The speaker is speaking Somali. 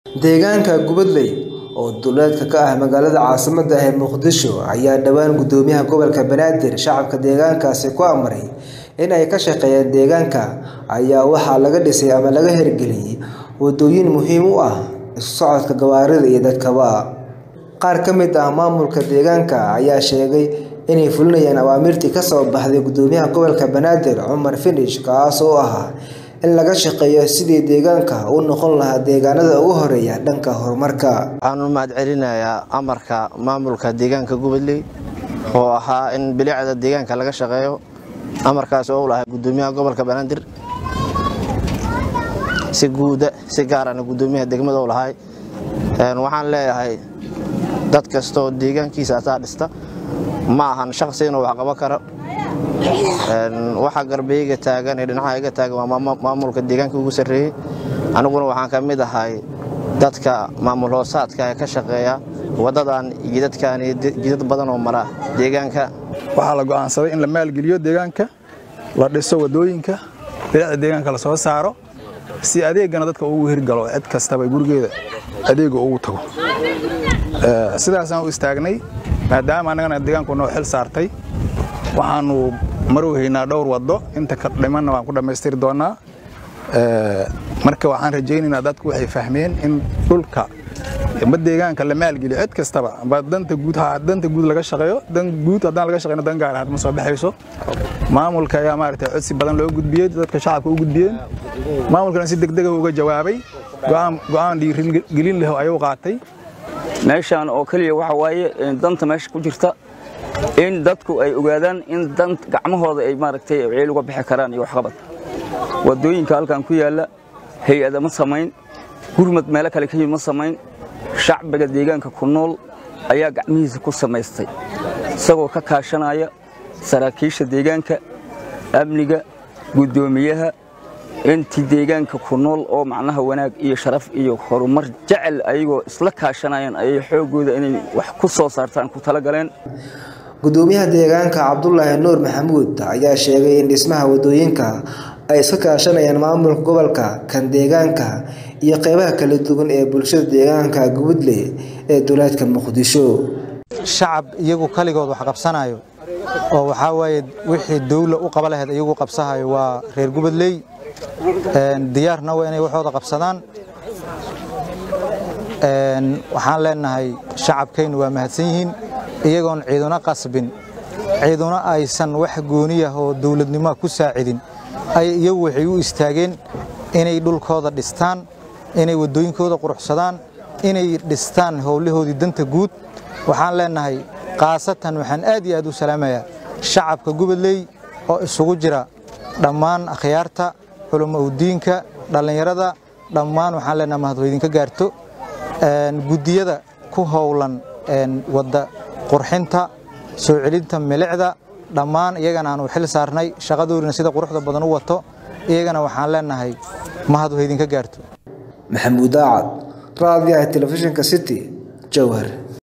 Deegaanka Gubadley oo duleedka ka ah magaalada caasimadda ah ee Muqdisho ayaa dhawaan Gudoomiyaha Gobolka Banaadir shacabka deegaankaasi ku amray in ay ka shaqeeyaan deegaanka ayaa waxaa laga dhisay ama laga hirgeliyay wadooyin muhiim u ah isu socodka gawaarida iyo dadkaba. Qaar ka mid ah maamulka deegaanka ayaa sheegay inay fulinayaan awaamirtii ka soo baxday Gudoomiyaha Gobolka Banaadir Cumar Finish kaas oo ahaa in laga shaqeeyo sidii deegaanka u noqon lahaa deegaanada ugu horeeya dhanka horumarka. Waxaan u mahadcelinayaa amarka maamulka deegaanka Gubadley oo ahaa in bilicda deegaanka laga shaqeeyo amarkaas oo u lahaa Gudoomiyaha Gobolka Banaadir si guuda si gaarana Gudoomiyaha degmada u lahay waxaan leeyahay dad kasta oo deegaankiisa asaa dhista ma ahan shaqsi inuu wax qaban karo waxa garbeyga taagan ee dhinaca iga taagan waa maamulka deegaanka ugu sarreeyey aniguna waxaan ka mid ahay dadka maamul hoosaadka ee ka shaqeeya waddadan jidadkan iyo jidad badan oo mara deegaanka waxaa la go'aansaday in la maalgeliyo deegaanka la dhiso waddooyinka bilicda deegaanka la soo saaro si adeegana dadka ugu hirgalo cid kastaba gurigeeda adeega ugu tago sidaasaan u istaagnay maadaama annagana deegaanku noo xil saartay waxaanu marowhaynaa dhowr waddo inta ka dhimanna waan ku dhammaystiri doonnaa marka waxaan rajaynaynaa dadku waxay fahmeen in dhulka ma deegaanka la maalgeliyo cid kastaba amba danta guud ha danta guud laga shaqeeyo dan guud haddaan laga shaqeyno dan gaar ah ma soo baxayso maamulka ayaa maaragtay codsi badan loo gudbiyey dadka shacabka u gudbiyeen maamulkana si degdega uga jawaabay go'aan dhiirigelin leh ayuu qaatay meeshaan oo keliya waxa waaye danta meesha ku jirta in dadku ay ogaadaan in dan gacmahooda ay maaragtay ceel uga bixi karaan iyo waxqabad wadooyinka halkan ku yaalla hay-ada ma samayn gurmad meelo kale ka yimid ma samayn shacbiga deegaanka ku nool ayaa gacmihiisa ku samaystay isagoo ka kaashanaya saraakiisha deegaanka amniga guddoomiyaha intii deegaanka ku nool oo macnaha wanaag iyo sharaf iyo horumar jecel ayagoo isla kaashanayaan ayay xoogooda inay wax ku soo saartaan ku talagaleen Gudoomiyaha deegaanka Cabdullaahi Nuur Maxamuud ayaa sheegay in dhismaha wadooyinka ay iska kaashanayaan maamulka gobolka kan deegaanka iyo qaybaha kala duwan ee bulshada deegaanka Gubadley ee duleedka Muqdisho. shacab iyagu kaligood wax qabsanayo oo waxaa waaye wixii dawla u qaba lahayd iyagu qabsahayo waa reer Gubadley diyaarna waa inay waxooda qabsadaan waxaan leenahay shacabkaynu waa mahadsan yihiin iyagoon ciiduna qasbin ciiduna aysan wax gooniyah oo dawladnimoa ku saacidin ay iyagu waxay u istaageen inay dhulkooda dhistaan inay waddooyinkooda quruxsadaan inay dhistaan howlahoodii danta guud waxaan leenahay khaasatan waxaan aad iyo aad u salaamayaa shacabka Gubadley oo isugu jira dhammaan akhyaarta culummo udiinka dhallinyarada dhammaan waxaan leenahay mahadweydinka gaarto guddiyada ku howlan wadda qurxinta soo celinta milicda dhammaan iyagana aanu xil saarnay shaqadoodina sida quruxda badan u wato iyagana waxaan leenahay mahadweydinka gaarto Maxamuud Aacad raadiyaha telefishinka City Jowhar